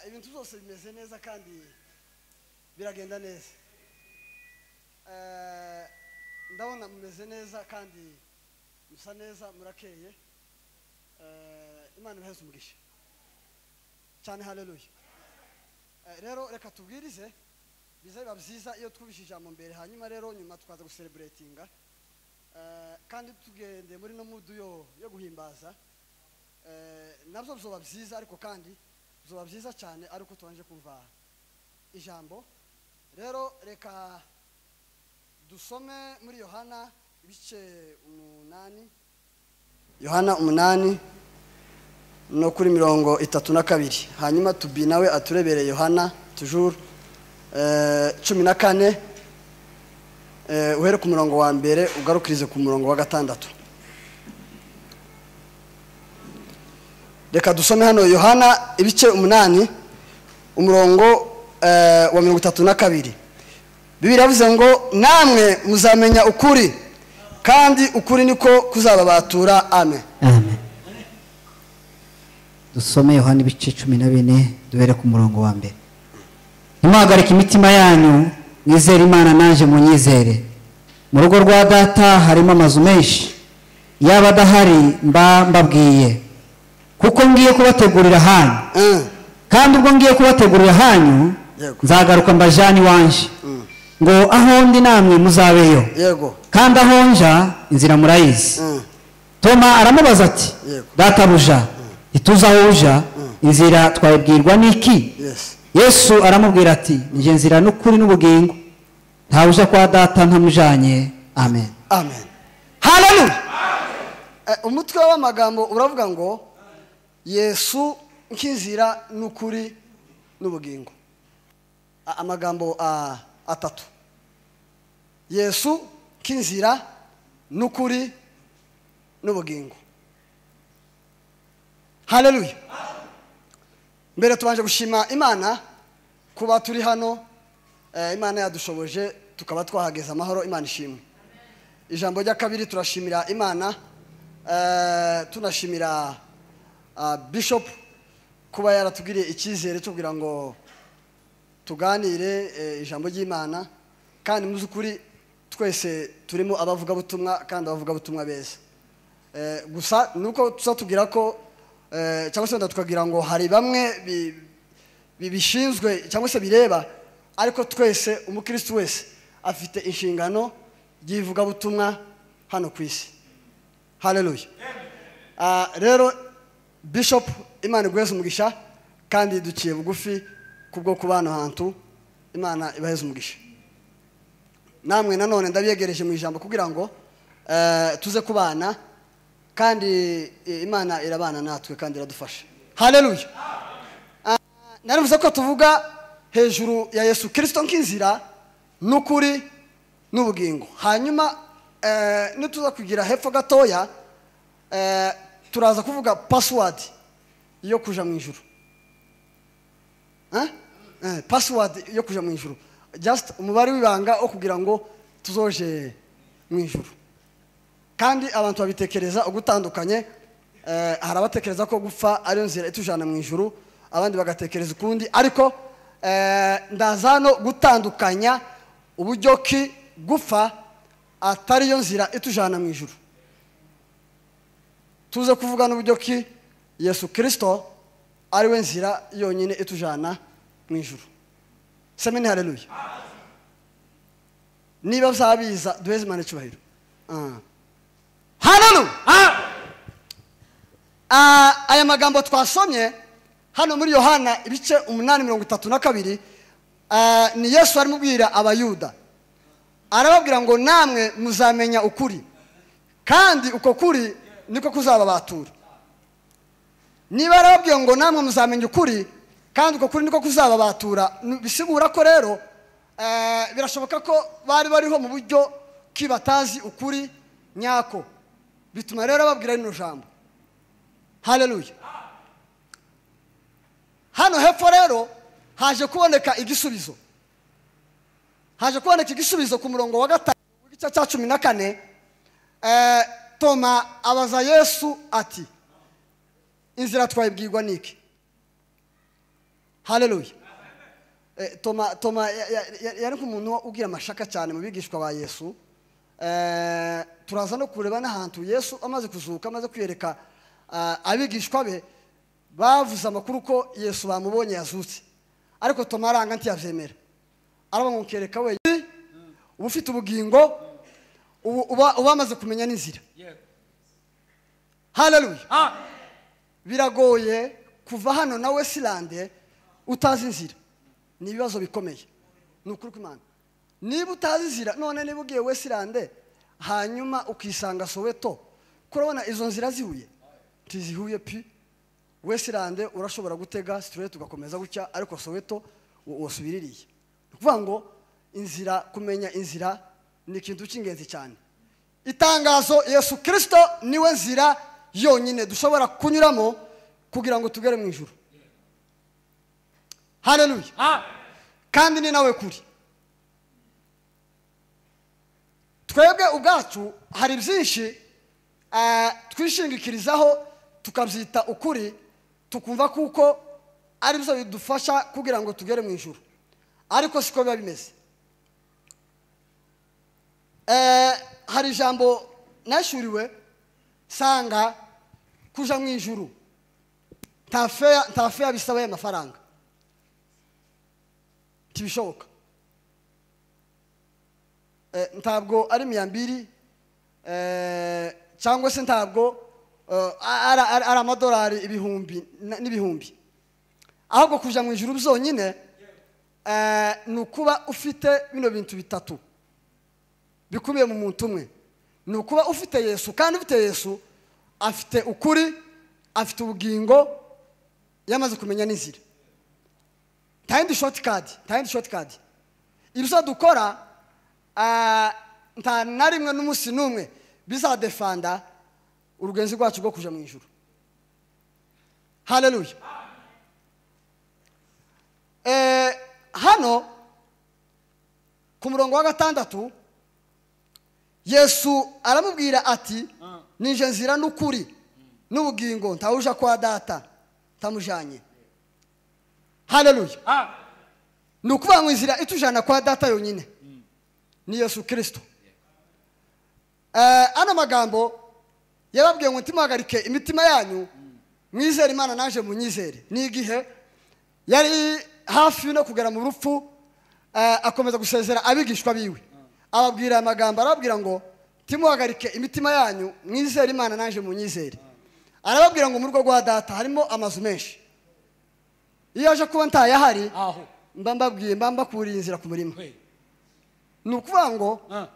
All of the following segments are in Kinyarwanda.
ibintu byose bimeze neza kandi biragenda neza Eh, ndabona mumeze neza kandi musa neza murakeye Eh, imana ibaheze umugisha cyane haleluya Eh, rero reka tubwirize biza biba byiza iyo twubishe ijambo mbere hanyuma rero nyuma tukaza gusereburetinga Eh, kandi tugendeye muri no mudu yo yo guhimbaza Eh, nabyo bizoba byiza ariko kandi bizoba byiza cyane ariko tubanje kumva ijambo rero reka dusome muri yohana ibice umunani yohana umunani no kuri mirongo itatu na kabiri hanyuma tubi nawe aturebere yohana tujuru eh, cumi na kane eh, uhere ku murongo wa mbere ugarukirize ku murongo wa gatandatu reka dusome hano yohana ibice umunani umurongo eh, wa mirongo itatu na kabiri bibiri yavuze ngo namwe muzamenya ukuri kandi ukuri niko kuzababatura amen amen dusome yohana ibice cumi na bine duhere ku murongo wa mbere ntimuhagarike imitima yanyu mwizere imana naje munyizere mu rugo rwa data harimo amazu menshi yaba adahari mba mbabwiye kuko ngiye kubategurira hanyu Eh, kandi ubwo ngiye kubategurira hanyu Yego. nzagaruka mbajyane iwanje Mm. ngo aho ndi namwe muzabeyo yego kandi aho nja inzira murayizi Mm, toma aramubaza ati Yego. databuja ntituzi aho uja inzira twabibwirwa n'iki yes yesu aramubwira ati njye nzira n'ukuri n'ubugingo ntawe uja kwa data ntamujanye amen amen haleluya Eh, umutwe w'amagambo uravuga ngo yesu nk'inzira n'ukuri n'ubugingo A- amagambo ah, atatu yesu nk'inzira n'ukuri n'ubugingo haleluya mbere tubanje gushima imana kuba turi hano eh, imana yadushoboje tukaba twahageza amahoro imana ishimwe ijambo rya kabiri turashimira imana eh, tunashimira ah, bishop kuba yaratugiriye icyizere cyo kugira ngo tuganire eh, ijambo ry'imana kandi mu by'ukuri twese turimo abavugabutumwa kandi abavugabutumwa beza Eh, gusa nuko tuzatubwira ko eh, cyangwa se wenda tukagira ngo hari bamwe bi- bi- bishinzwe cyangwa se bireba ariko twese umukristo wese afite inshingano ry'ivugabutumwa hano ku isi haleluya Ah, rero bishop imana iguheze umugisha kandi duciye bugufi kubwo kubana ahantu imana ibaheze umugisha namwe nanone ndabiyegereje mu ijambo kugira ngo eh, tuze kubana kandi eh, imana irabana natwe kandi iradufasha haleluya narivuze ko tuvuga hejuru ya yesu kirisito nk'inzira n'ukuri n'ubugingo hanyuma eh, nituza kugira hepfo gatoya eh, turaza kuvuga pasiwadi yo kuja mu ijuru Eh? Eh, pasiwadi yo kuja mu ijuru just umubare w'ibanga wo kugira ngo tuzoje mu ijuru kandi abantu babitekereza ugutandukanye eh, hari abatekereza ko gupfa ariyo nzira itujyana mu ijuru abandi bagatekereza ukundi ariko eh, ndaza hano gutandukanya uburyo ki gupfa atariyo nzira itujyana mu ijuru tuze kuvuga n'uburyo ki yesu kirisito ariwe nzira yonyine itujyana mu ijuru semeni hareruye niba byabiza duheze imana icyubahiro Ah. Haleluya! Ah, aya magambo twasomye hano muri yohana ibice umunani mirongo itatu na kabiri ah, ni yesu arimo ubwira abayuda arababwira ngo namwe muzamenya ukuri kandi uko kuri niko kuzababatura niba arababwiye ngo namwe muzamenya ukuri kandi uko kuri niko kuzababatura ni- bisigura ko rero eh, birashoboka ko bari bariho mu buryo ki batazi ukuri nyako bituma rero babwira rino jambo haleluya hano hepfo rero haje kuboneka igisubizo haje kuboneka igisubizo ku murongo wa gatanu w'igice cya cumi na kane eh, toma abaza yesu ati inzira twayibwirwa n'iki hareruye toma toma ya- ya- ya- yari nk'umuntu ugira amashaka cyane mu bigishwa ba yesu Eh, turaza no kureba n'ahantu yesu amaze kuzuka amaze kwiyereka ah, abigishwa be bavuze amakuru ko yesu bamubonye yazutse ariko toma aranga ntiyabyemera arabamwereka wenyine uba ufite ubugingo ubu uba uba wamaze kumenya n'inzira hareruye Ah, biragoye kuva hano na wesirande utazi inzira ni ibibazo bikomeye ni ukuri kw'imana niba utazi inzira none niba ugiye wesirande hanyuma ukisanga soweto kurabona izo nzira zihuye ntizihuye pi wesirande urashobora gutega sitireti ugakomeza gutya ariko soweto wo- wosubiririye ni ukuvuga ngo inzira kumenya inzira ni ikintu cy'ingenzi cyane itangazo yesu kirisito niwe nzira yonyine dushobora kunyuramo kugira ngo tugere mu ijoro hareruye ah, kandi ni nawe kuri twebwe ubwacu hari byinshi eh, twishingikirizaho tukabyita ukuri tukumva kuko ari byo bidufasha kugira ngo tugere mu ijoro ariko siko biba bimeze Eh, hari ijambo nashuriwe sanga kuja mu ijuru nta feya nta feya bisaba ya mafaranga ntibishoboka Eh, ntabwo ari miyambiri eh, cyangwa se ntabwo eh, ari ari- ari amadolari ibihumbi na- n'ibihumbi ahubwo kuja mu ijuru byonyine eh, ni ukuba ufite bino bintu bitatu bikubiye mu muntu umwe ni ukuba ufite yesu kandi ufite yesu afite ukuri afite ubugingo yamaze kumenya n'inzira nta yindi shoti kadi nta yindi shoti kadi ibyo dukora ah, nta na rimwe n'umunsi n'umwe bizadefanda urugenzi rwacu rwo kujya mu ijoro hareruye Eh, hano ku murongo wa gatandatu yesu aramubwira ati nije nzira n'ukuri n'ubugingo ntawuja kwa data ntamujanye hareruye ah, ni ukuvuga ngo inzira itujana kwa data yonyine ni yesu kirisito Eh, ano magambo yababwiye ngo ntimuhagarike imitima yanyu mwizere imana naje mu nyizere ni igihe yari hafi no kugera mu rupfu eh, akomeza gusezera abigishwa biwe ababwira aya magambo arababwira ngo ntimuhagarike imitima yanyu mwizere imana naje mu nyizere arababwira ngo mu rugo rwa data harimo amazu menshi iyo aje kuba ntayahari aho. mba mbabwiye mba mbakuriye inzira ku murima We. ni ukuvuga ngo Ah,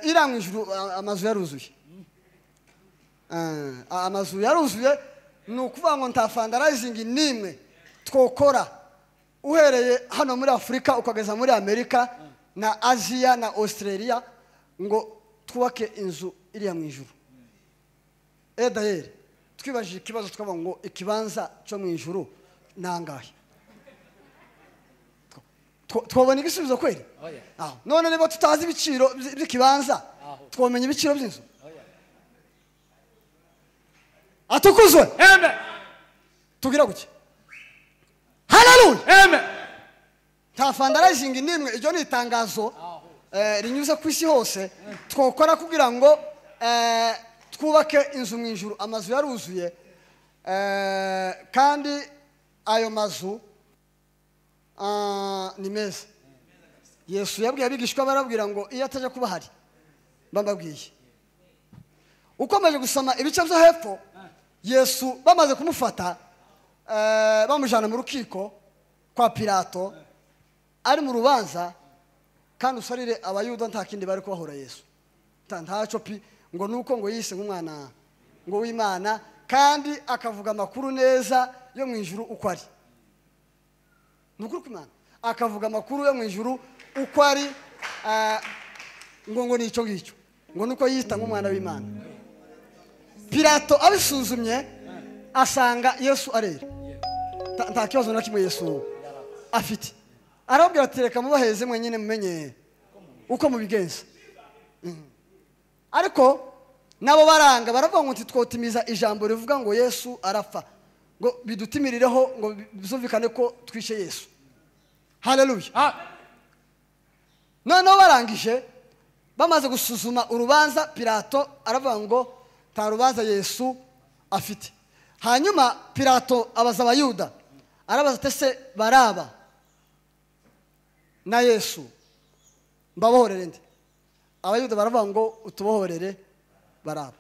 eh, iriya mu ijuru a- amazu yaruzuye Eh, amazu yaruzuye ni ukuvuga ngo nta fandarayizingi n'imwe twokora uhereye hano muri afurika ukageza muri amerika na aziya na australia ngo twubake inzu iriya mu ijuru edayeri twibajije ikibazo tukavuga ngo ikibanza cyo mu ijuru ni angahe Two- twabona igisubizo kweri Oya. Aho. none niba tutazi ibiciro by- by'ikibanza Aho. twamenya ibiciro by'inzu atukuzwe Amen. tugira gutya hararuye Amen. nta fandarayizingi n'imwe iryo ni itangazo eh, rinyuze ku isi hose twokora kugira ngo eh, twubake inzu mu ijuru amazu yaruzuye eh, kandi ayo mazu ah, ni meza yesu yabwiye abigishwa barabwira ngo iyo atajya kuba hari mbababwiye ukomeje gusoma ibice byo hepfo yesu bamaze kumufata eh, bamujyana mu rukiko kwa pirato ari mu rubanza kandi usarire abayuda nta kindi bari kubahora yesu nta ntaco pi ngo nuko ngo yise nk'umwana ngo w'imana kandi akavuga amakuru neza yo mu ijuru uko ari ni ukuri kw'imana akavuga amakuru yo mu ijuru uko ari eh, ngo ngo ni icyo ngicyo ngo nuko yita nk'umwana w'imana pirato abisuzumye asanga yesu arera Ta- nta kibazo na kimwe yesu afite arababwira ati reka mubaheze mwenyine mumenye uko mubigenza Mm. ariko nabo baranga baravuga ngo ntitwotimiza ijambo rivuga ngo yesu arapfa ngo bidutimirireho ngo bizumvikane ko twishe yesu hararuye noneho barangije bamaze gusuzuma urubanza pirato aravuga ngo nta rubanza yesu afite hanyuma pirato abaza abayuda arabaza ati se baraba na yesu mbabohorere ndi abayuda baravuga ngo utubohorere baraba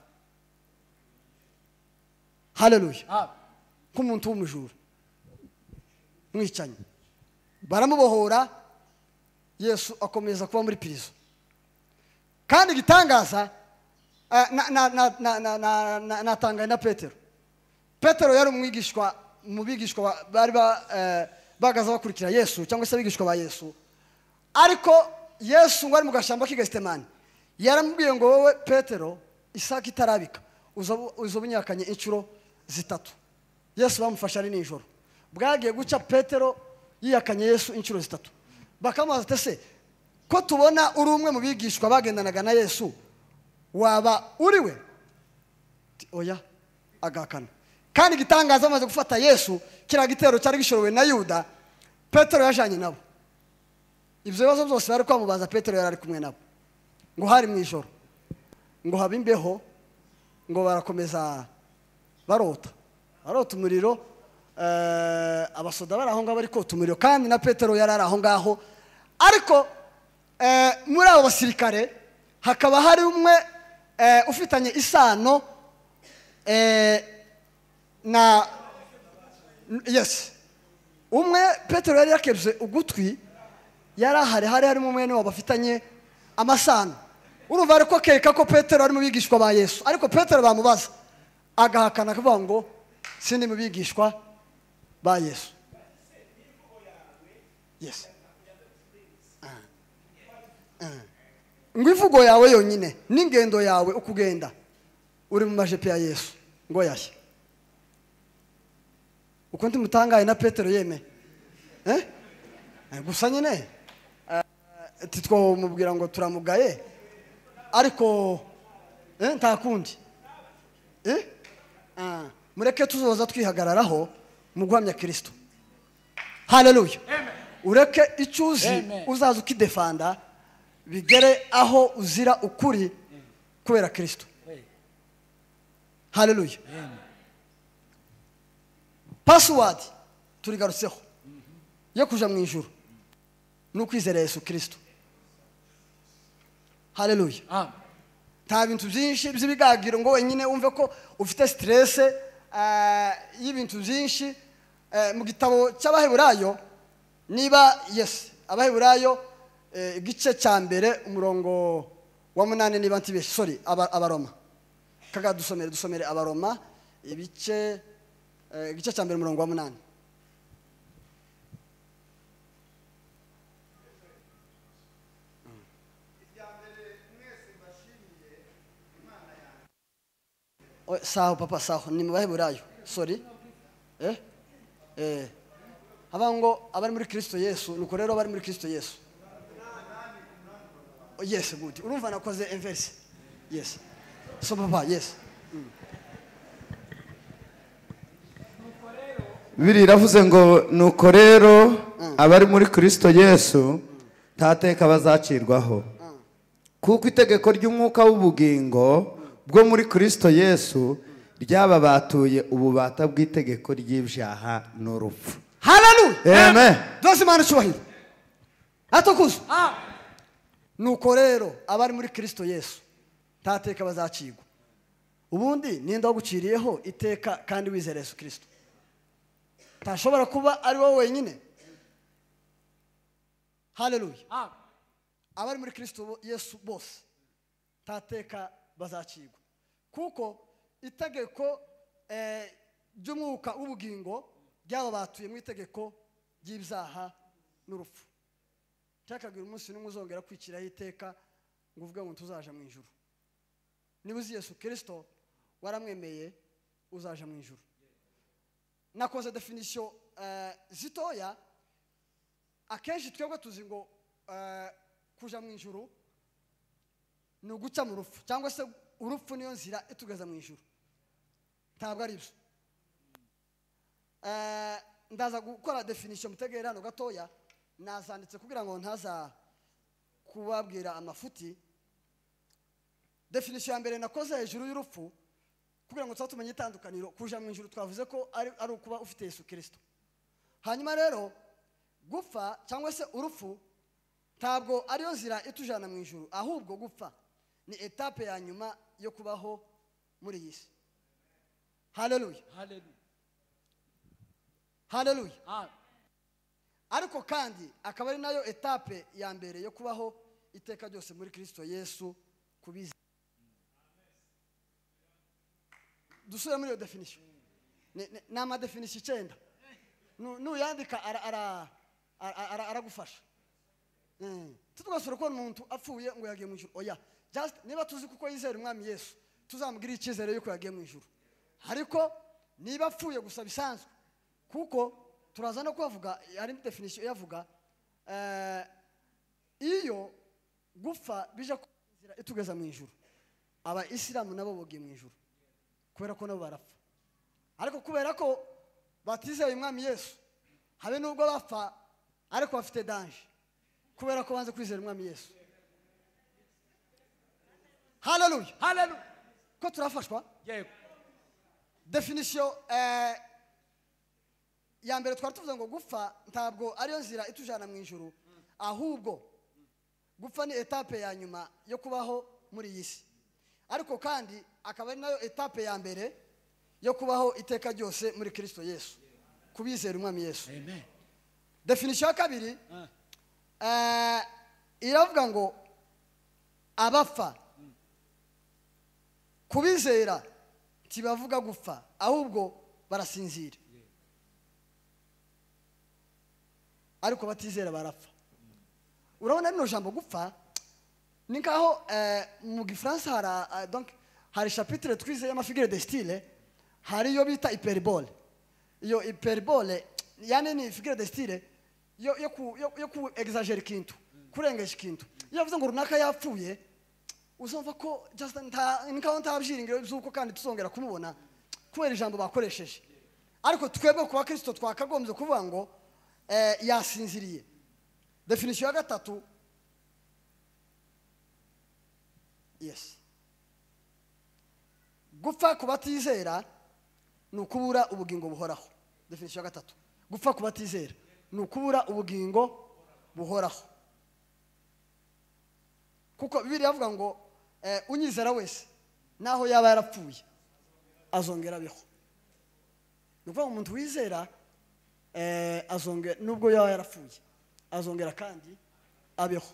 hareruye nk'umuntu w'umujura mwicanyi baramubohora yesu akomeza kuba muri pirizo kandi igitangaza natangaye na petero petero yari umwigishwa mu bigishwa bari bahagaze bakurikira yesu cyangwa se abigishwa ba yesu ariko yesu ngo ari mu gashyamba k'igashitemani yaramubwiye ngo wowe petero isake itarabika uza ubunyakanye inshuro zitatu yesu bamufashe ari nijoro bwagiye guca petero yiyakanye yesu inshuro zitatu bakamubaza ati se ko tubona uri umwe mu bigishwa bagendanaga na yesu waba uri we oya agahakana kandi igitangaza bamaze gufata yesu kiriya gitero cyari gishorowe na yuda petero yajyanye nabo ibyo bibazo byose bari kwamubaza petero yari ari kumwe nabo ngo hari mu ijoro ngo habe imbeho ngo barakomeza barota barota umuriro abasoda bari aho ngaho bari kota umuriro kandi na petero yari ari aho ngaho ariko muri abo basirikare hakaba hari umwe ufitanye isano na yesi umwe petero yari yakebye ugutwi yari ahari hari harimo umwe niwe bafitanye amasano urumva ari ko akeka ko petero ari mu bigishwa ba yesu ariko petero bamubaza agahakana akavuga ngo sindi mu bigishwa ba yesu yesi ngo ivugo yawe yonyine n'ingendo yawe ukugenda uri mu majipo ya yesu ngo yashye uko ndimutangaye na petero yeme gusa nyine twamubwira ngo turamugaye ariko nta kundi mureke tuzoza twihagararaho mu guhamya kirisito hareruye ureke icyo uzi uzaza ukidefanda bigere aho uzira ukuri kubera kirisito hareruye pasiwadi turigarutseho yo kujya mu ijoro ni ukwizera yesu kirisito hareruye nta bintu byinshi by'ibigagiro ngo wenyine wumve ko ufite siterese y'ibintu byinshi mu gitabo cy'abaheburayo niba yesi abaheburayo igice cya mbere umurongo wa munani niba ntibeshye sori abaroma kaga dusomere dusomere abaroma ibice igice cya mbere umurongo wa munani saho papa saho ni mu baheburayo sori eh eh haba ngo abari muri kirisito yesu nuko rero abari muri kirisito yesu yesi gudu urumva nakoze emverisi yesi so papa yesi biri iravuze ngo nuko rero abari muri kirisito yesu ntateka bazacirwaho kuko itegeko ry'umwuka w'ubugingo bwo muri kirisito yesu ryaba batuye ububata bw'itegeko ry'ibyaha n'urupfu hararuye Amen. dose imana icyubahiro atukuza nuko rero abari muri kirisito yesu ntateka bazacigwa ubundi ninde waguciriyeho iteka kandi wizera yesu kirisito ntashobora kuba ari wowe wenyine hareruye abari muri kirisito yesu bose ntateka bazacigwa kuko itegeko eh, ry'umwuka w'ubugingo ryaba batuye mu itegeko ry'ibyaha n'urupfu cyakabwira umunsi n'umwe uzongera kwiciraho iteka ngo uvuge ngo tuzaje mu ijuru niba uzi yesu kirisito waramwemeye uzaje mu ijuru nakoze definisiyo eh, zitoya akenshi twebwe tuzi ngo eh, kuja mu ijuru ni uguca mu rupfu cyangwa se urupfu niyo nzira itugeza mu ijuru ntabwo ari byo Eh, ndaza gukora definisho mutegere hano gatoya nazanditse kugira ngo ntaza kubabwira amafuti definisho ya mbere nakoze hejuru y'urupfu kugira ngo tuba tumenye itandukaniro kuja mu ijuru twavuze ko ari ari ukuba ufite yesu kirisito hanyuma rero gupfa cyangwa se urupfu ntabwo ariyo zira itujana mu ijuru ahubwo gupfa ni etape ya nyuma yo kubaho muri iyi si haleluya Hallelujah. haleluya Ah, ariko kandi akaba ari nayo etape ya mbere yo kubaho iteka ryose muri kirisito yesu kubizi dusubire muri iyo definisho Ni- ni- ni amadefinisho icyenda Nu- nuyandika ara- ara- ara- ara- aragufasha Mm. titugasura kubona umuntu apfuye ngo yagiye mu ijuru oya just niba tuzi kuko yizera umwami yesu tuzamugirire icyizere yuko yagiye mu ijuru ariko niba apfuye gusa bisanzwe kuko turaza no kuhavuga hari definisiyo iyavuga eh, iyo gupfa bija ku nzira itugeza mu ijuru abayisilamu nabo bogiye mu ijuru kubera ko nabo barapfa ariko kubera ko batizeye umwami yesu habe nubwo bapfa ariko bafite danje kubera ko banze kwizera umwami yesu haleluya Hallelujah. ko turafashwa Yego. definisiyo eh, ya mbere twari tuvuze ngo gupfa ntabwo ariyo nzira itujana mu ijuru ahubwo gupfa ni etape ya nyuma yo kubaho muri iyi si ariko kandi akaba ari nayo etape ya mbere yo kubaho iteka ryose muri kirisito yesu kubizera umwami yesu Amen. definisiyo ya kabiri Ah, eh, iravuga ngo abapfa kubizera ntibavuga gupfa ahubwo barasinzira ariko batizera barapfa urabona rino jambo gupfa ni nkaho eh, mu gifaransa hari eh, donc hari chapitre twize y'amafigure de style hari iyo bita hyperbole iyo hyperbole yani ni figure de style yo yo ku yo, yo ku exagere ikintu kurengesha ikintu iyo avuze ngo runaka yapfuye uzumva ko just nta ni nkaho nta byiringiro by'uko kandi tuzongera kumubona kubera ijambo bakoresheje ariko twebwe ku bakristo twakagombye kuvuga ngo eh, yasinziriye definisiyo ya gatatu yes gupfa ku batizera ni ukubura ubugingo buhoraho definisiyo ya gatatu gupfa ku batizera ni ukubura ubugingo buhoraho kuko bibiriya avuga ngo eh, unyizera wese naho yaba yarapfuye azongera abeho ni ukuvuga ngo umuntu wizera eh, azongera nubwo yaba yarapfuye azongera kandi abeho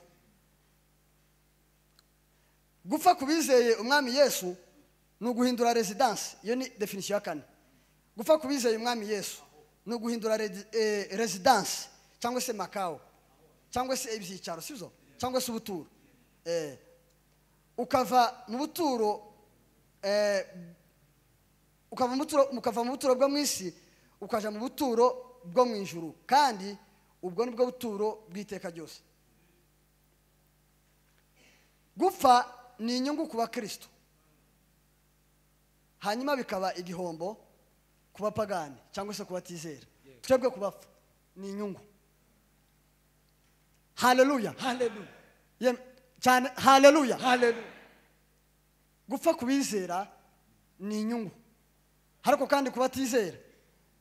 gupfa ku bizeye umwami yesu ni uguhindura rezidansi iyo ni definisiyo ya kane gupfa ku bizeye umwami yesu ni uguhindura redi- eh, rezidansi cyangwa se makawo cyangwa se ibyicaro sibyo cyangwa se ubuturo Eh, ukava mu buturo eh, ukava mu buturo mukava mu buturo bwo mu isi ukaja mu buturo bwo mu ijuru kandi ubwo ni bwo buturo bw'iteka ryose gupfa ni inyungu ku bakristo hanyuma bikaba igihombo ku bapagani cyangwa se ku batizera twebwe kubapfa ni inyungu haleluya Hallelujah. Yem- cyane haleluya Hallelujah. gupfa ku bizera ni inyungu ariko kandi ku batizera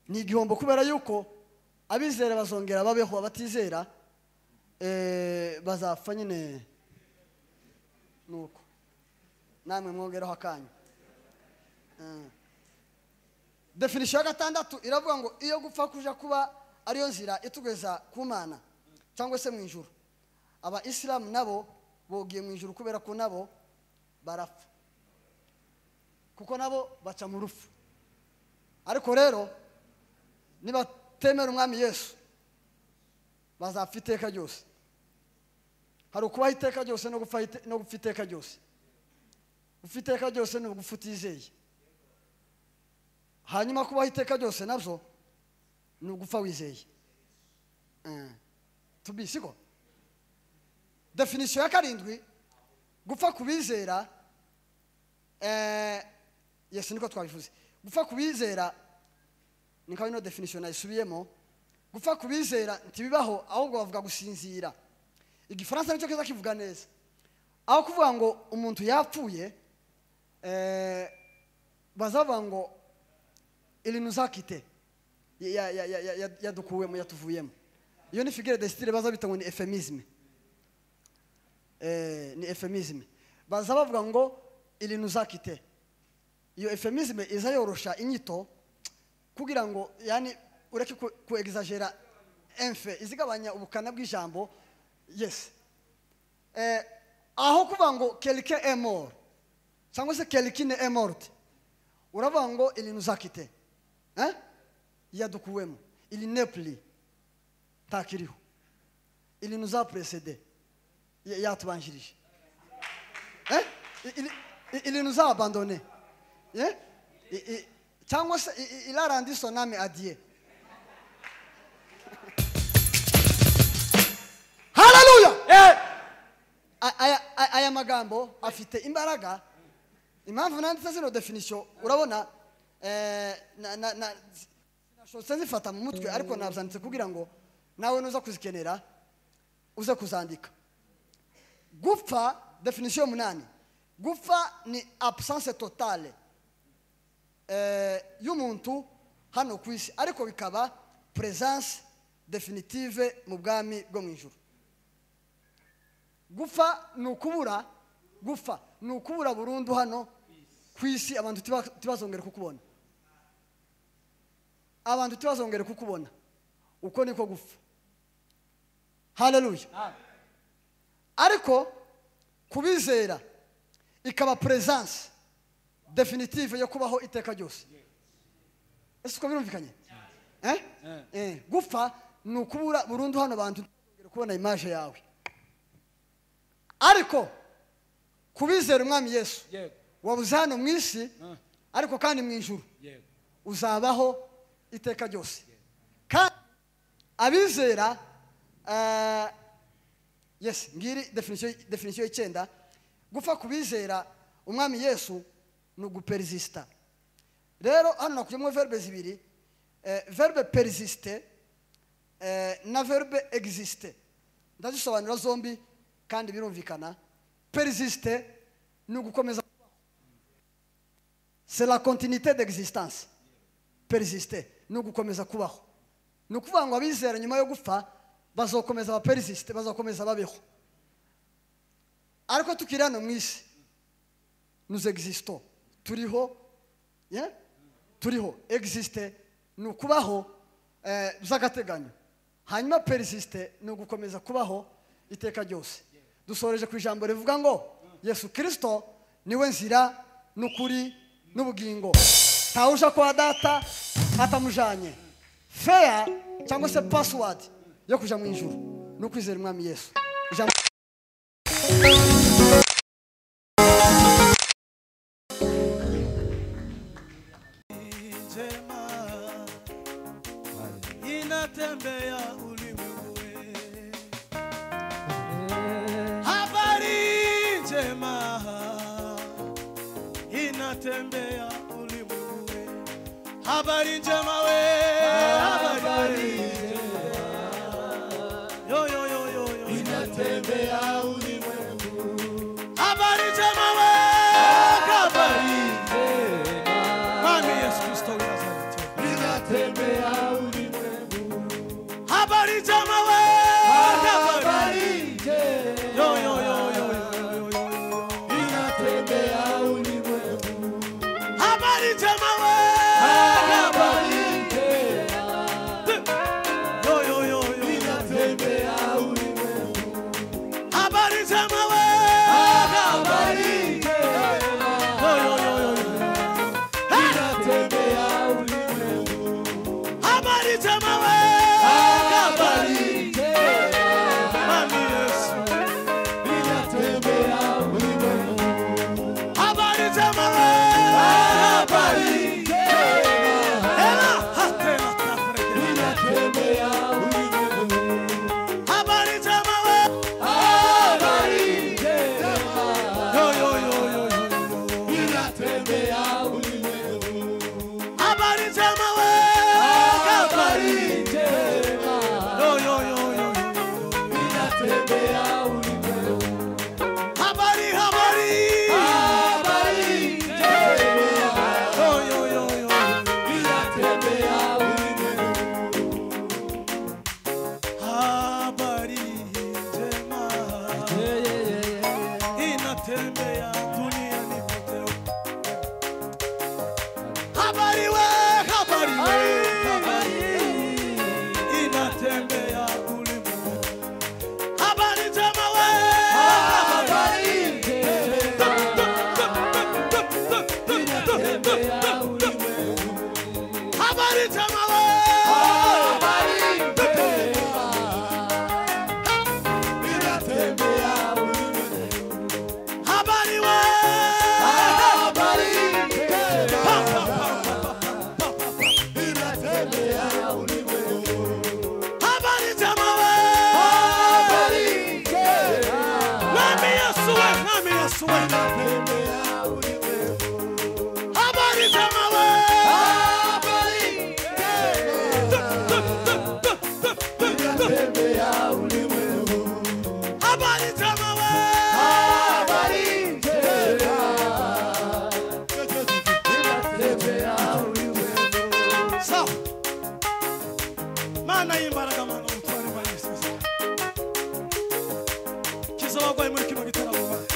ni igihombo kubera yuko abizera bazongera babeho abatizera eh, bazapfa nyine nuko namwe mwongeraho akanyu Eh. definisiyo ya gatandatu iravuga ngo iyo gupfa kuja kuba ariyo nzira itugeza ku mana cyangwa se mu ijuru abayisilamu nabo bogiye mu ijuru kubera ko nabo barapfa kuko nabo baca mu rufu ariko rero nibatemera umwami yesu bazapfa iteka ryose hari ukubaho iteka ryose no gupfa ite- no gupfa iteka ryose gupfa iteka ryose ni ugufa utizeye hanyuma kubaho iteka ryose nabyo ni ugufa wizeye Eh, tubi siko definisiyo ya karindwi gupfa ku bizera eh, yes niko twabivuze gupfa ku bizera ni nka ino definisiyo nayisubiyemo gupfa kubizera ntibibaho ahubwo bavuga gusinzira igifaransa nicyo kiza kivuga neza aho kuvuga ngo umuntu yapfuye eh, bazavuga ngo ibintu uzakite yadukuwemo yatuvuyemo iyo ni figure desitire baza bita ngo ni efemisime Eh, ni efemisime baza bavuga ngo ibintu uzakite iyo efemisime iza yorosha inyito kugira ngo yani ureke ku- ku egizagera enfe izigabanya ubukana bw'ijambo yes eh, aho kuvuga ngo kelike emor cyangwa se kelikine emorte uravuga ngo ibintu uzakite eh? yadukuwemo ili nepli ntakiriho ibintu uzapuresede yatubanjirije Eh? I- ili- i- ili nous a abandonné Eh? I- i- cyangwa se i- i- il a rendu son âme à dieu haleluya A- aya- a- aya magambo afite imbaraga impamvu nanditse zino definisiyo urabona eh, na- na- na- sinashobotse nzifata mu mutwe ariko nabzanditse kugira ngo nawe nuza kuzikenera uze kuzandika gupfa definisiyo munani gupfa ni absence totale eh, y'umuntu hano ku isi ariko bikaba presence definitive mu bwami bwo mu ijuru gupfa ni ukubura gupfa ni ukubura burundu hano ku isi abantu tiba- tibazongere kukubona abantu tibazongere kukubona uko niko gupfa haleluya ariko kubizera ikaba presence definitive yo kubaho iteka ryose ese uko birumvikanye Eh? Eh, gupfa ni ukubura burundu hano bantu ntibongere kubona imaje yawe ariko kubizera umwami yesu Yego. wabuze hano mu isi ariko kandi mu ijuru yego uzabaho iteka ryose kandi abizera eh, yes ngiri definisiyo definisiyo y'icyenda gupfa kubizera umwami yesu ni uguperizisita rero hano nakujyamo verbe zibiri eh, verbe perizisite eh, na verbe existe ndazisobanura zombi kandi birumvikana perizisite ni ugukomeza kubaho c'est la continuité d'existence perizisite ni ugukomeza kubaho ni ukuvuga ngo abizera nyuma yo gupfa bazokomeza abaperizisite bazakomeza babeho ariko tukiri hano mu isi nous existons turiho yeah? turiho existe ni ukubaho eh, by'agateganyo hanyuma perisiste ni ugukomeza kubaho iteka ryose dusoreje ku ijambo rivuga ngo yesu kirisito niwe nzira n'ukuri n'ubugingo ntawuja kwa data atamujanye feya cyangwa se pasiwadi yo kuja mu ijuru ni ukwizera umwami yesu ijambo njema inatembea ulimwenguni. Habari njema inatembea ulimwenguni. Habari njema we, habari njema. Yo, yo, yo, yo, yo. inatembea ulimwenguni. Habari njema we, habari Mwami Yesu Kristo wa Nazareti. Habari njema we, habari. Yo, yo, yo, yo, yo, yo, yo. Habari njema we, Yo, yo, yo, yo. Habari njema we, Yo, yo, yo, yo, yo. Habari njema we, Mwami Yesu. Habari njema we, Ela, hatela, tapre. Habari njema we, anatembea ulimwengu. Habari njema we. Habari njema we. Inatembea ulimwengu. Habari we. Pa, pa, pa, pa, pa, pa, pa, pa. Inatembea ulimwengu. Habari njema we. Mwami Yesu we, mwami Yesu we. Habari njema we. Habari njema we. Sawa. Mana y'imbaraga mana ubutware bwa Yesu Kristo. kiza abagwayi muri kino gitaramo bayo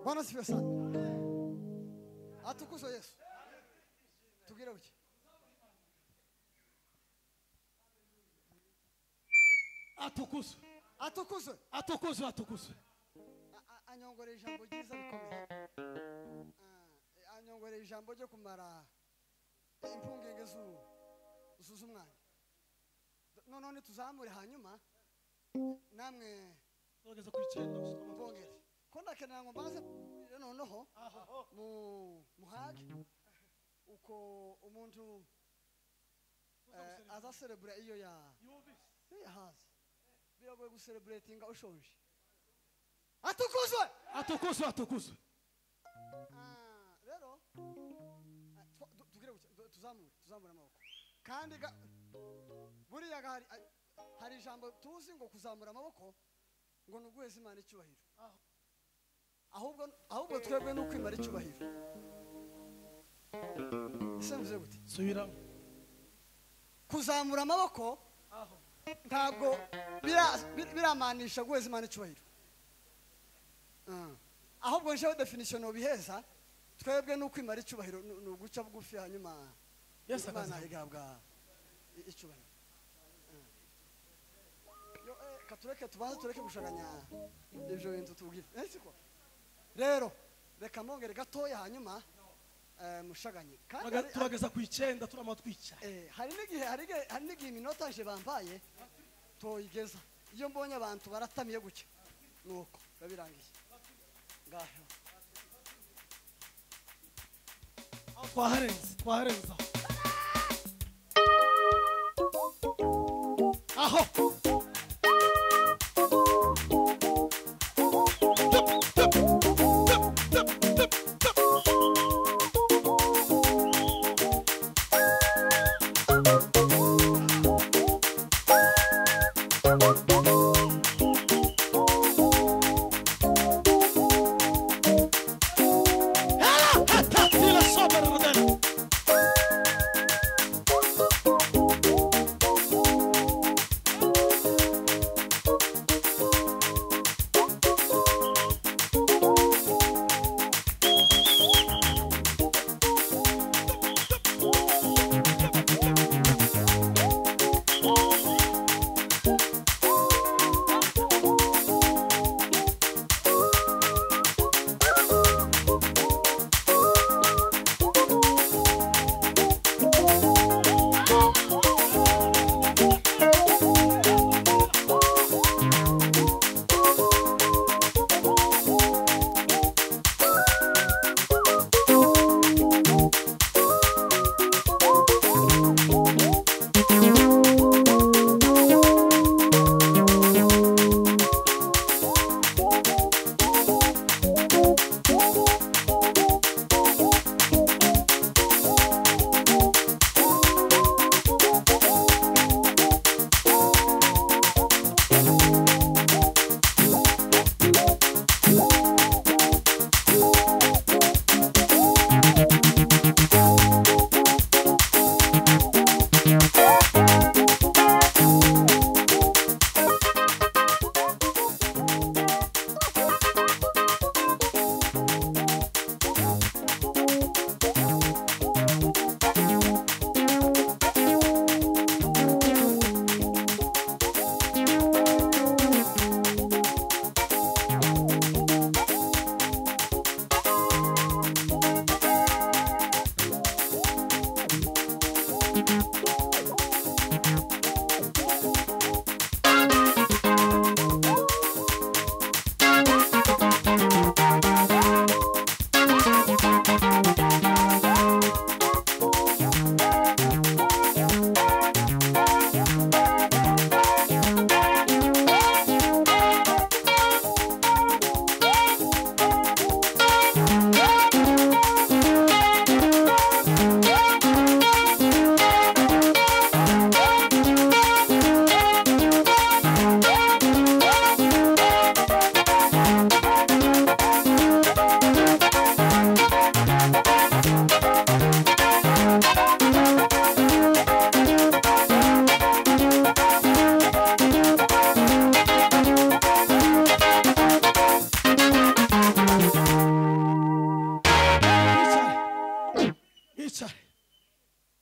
Bwana sifiwe sana. Atukuzwe Yesu. Tubwire buke. atukuzwe Atukuzwe. atukuzwe atukuzwe A- a- Anyongoreye ijambo ryiza rikomeye. Ah, Anyongoreye ijambo ryo kumara impungenge zu- zuza umwanya. None tuzamure hanyuma namwe nogeza ku icyenda mbongere. Ko ndakenera ngo mbanze mbwire noneho aho mu muhage uko umuntu eh, aza serebura iyo ya yumvise iyo yahaze biragoye gusereburetinga ushonje atukuzwe atukuzwe atukuzwe Ah, rero ah, twa- du- tugire gutya, du- tuzamure tuzamure amaboko kandi ga- buriya ga- hari hari ijambo tuzi ngo kuzamura amaboko ngo ni uguheza imana icyubahiro Aho. ahubwo ahubwo twebwe ni ukwimara icyubahiro ese mvuze gute subiramo kuzamura amaboko aho ntabwo bira- bir- biramanisha guheza imana icyubahiro Ah. ahubwo njewe definisiyo ntubiheza twebwe ni ukwimara icyubahiro ni ni uguca bugufi hanyuma yesu imana akazamuka igahabwa i- icyubahiro Ah. Yo, eh, katureke tubanze tureke gushaganya ibyo bintu tubwire Eh, siko rero reka mbongere gatoya hanyuma eh, mushaganye kandi Turaga- hari- turageza ku icyenda turama twicaye Eh, hari n'igihe hari igihe- hari n'igihe iminotaje bambaye toyigeza iyo mbonye abantu baratamiye gutya nuko babirangiye ngaho aho twaharenze twaharenze aho aho حتى الصبر الردن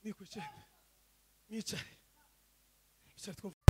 mwicare mwicare mwicare twumve